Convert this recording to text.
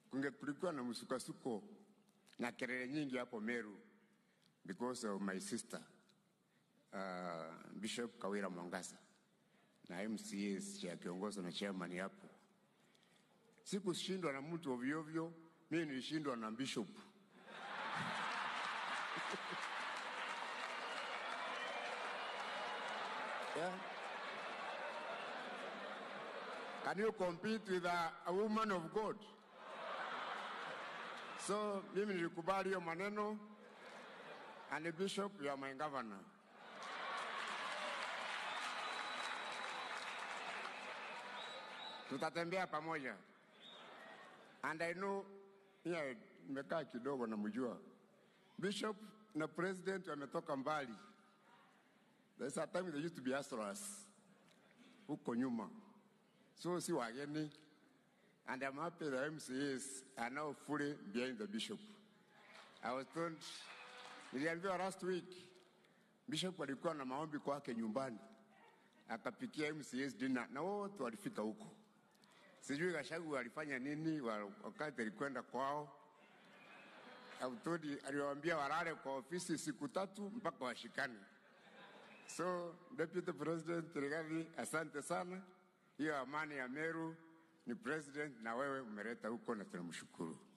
kunge kulikuwa na msukasuko na kelele nyingi hapo Meru because of my sister uh, Bishop Kawira Mwangasa na MCAs ya kiongozi na chairman hapo. Sikushindwa na mtu ovyo ovyo, mimi nilishindwa na bishop. yeah. Can you compete with a, a woman of God? So mimi nilikubali hiyo maneno and the bishop you are my governor. Tutatembea pamoja. And I know yeah, nimekaa kidogo namjua bishop na president wametoka mbali. There's a time they used to be hustlers huko nyuma, so si wageni, and I'm happy the MCAs are now fully behind the bishop. I was told, niliambiwa last week bishop alikuwa na maombi kwake nyumbani, akapikia MCAs dinner na wote walifika huko. Sijui Gashagu alifanya nini wa- wakati alikwenda kwao. Autodi aliwaambia walale kwa ofisi siku tatu mpaka washikane. So Deputy President Rigathi, asante sana. Hiyo amani ya Meru ni president na wewe umeleta huko na tunamshukuru.